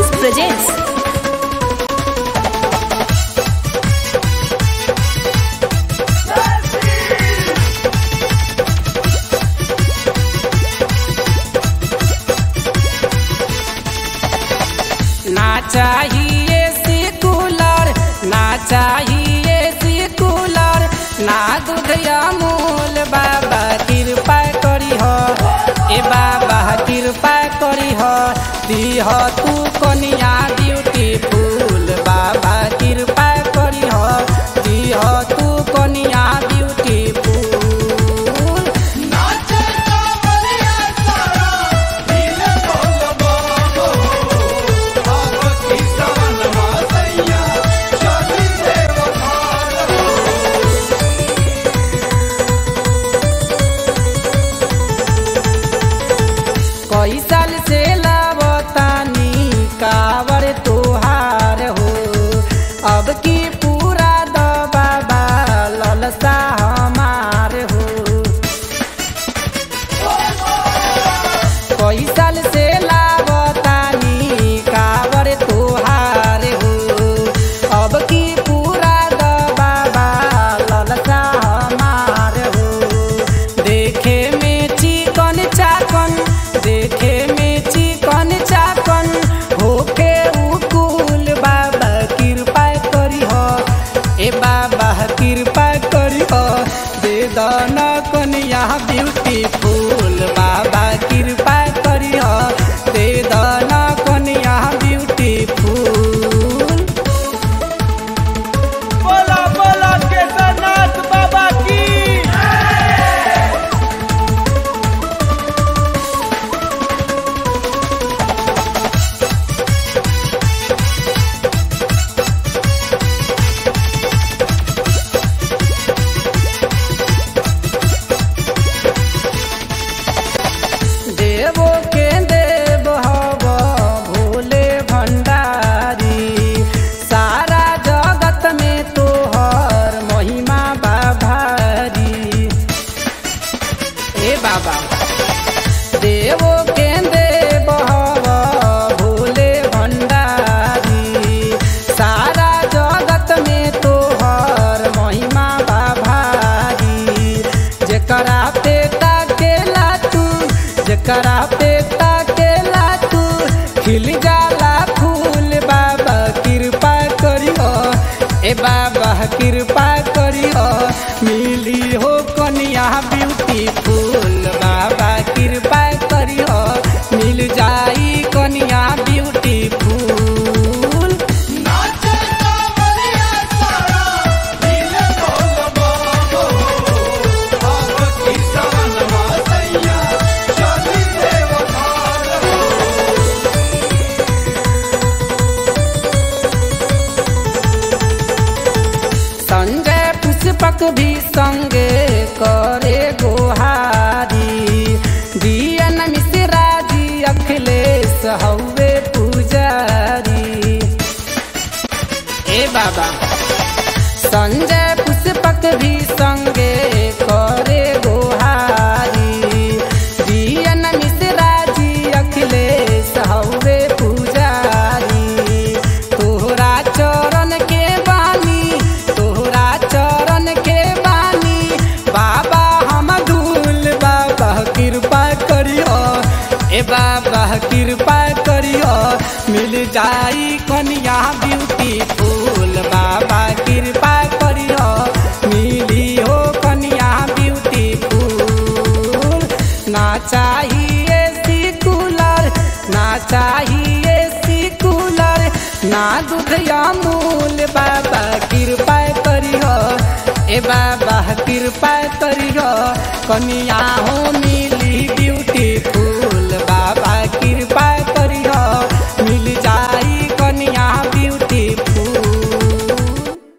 presents ना चाहिए C cooler ना चाहिए सी कूलर ना दूध अमूल बाबा कृपा करी हो ए बाबा कृपा करी हो दीह तू कनिया ब्यूटीफुल बाबा कृपा करी हो दीह तू कनिया ब्यूटीफुल कई साल से लावतानी कावर तोहार हो अब की पूरा द बाबा ललसा हमार हो कई साल से लावतानी कावर तोहार हो अब की पूरा द बाबा ललसा हमार हो देखे में चिकन चाकन देखे में चिकन चाकन होके उकुल बाबा कृपा करी हो ए बाबा कृपा करी हो दे दन कनिया ब्यूटीफुल बाबा कृपा करी हो दे दन कनिया ब्यूटीफुल बोला बोला केदारनाथ बाबा की देवो के देव हव भोले भंडारी सारा जगत में तोहर महिमा बाभारी ए बाबा देवो के देव हव भोले भंडारी सारा जगत में तोहर महिमा बाभारी जेकरा पे ताकेला तू जेकरा पे ताकेला तू खिल जाला फूल बाबा कृपा करियो ए बाबा कृपा करियो मिली हो कनिया ब्यूटीफुल बाबा कृपा करियो मिल जाई कनिया ब्यूटीफुल संजय पुष्पक भी संगे करे गोहारी दियन मिश्रा जी अखिलेश हौवे पुजारी ए बाबा संजय पुष्पक भी संगे करे गोहारी दियन मिश्रा जी अखिलेश हौवे पुजारी तोहरा चरण के बानी तोहरा चरण के बानी बाबा हम धूल बाबा कृपा करियो ए बाबा कृपा करियो मिल जाई कनिया ब्यूटीफुल बाबा कृपा करियो मिली हो कनिया ब्यूटीफुल ना चाहिए सी कूलर ना चाहिए सी कूलर ना दूध अमूल बाबा कृपा करियो ए बाबा कृपा करियो कनिया हो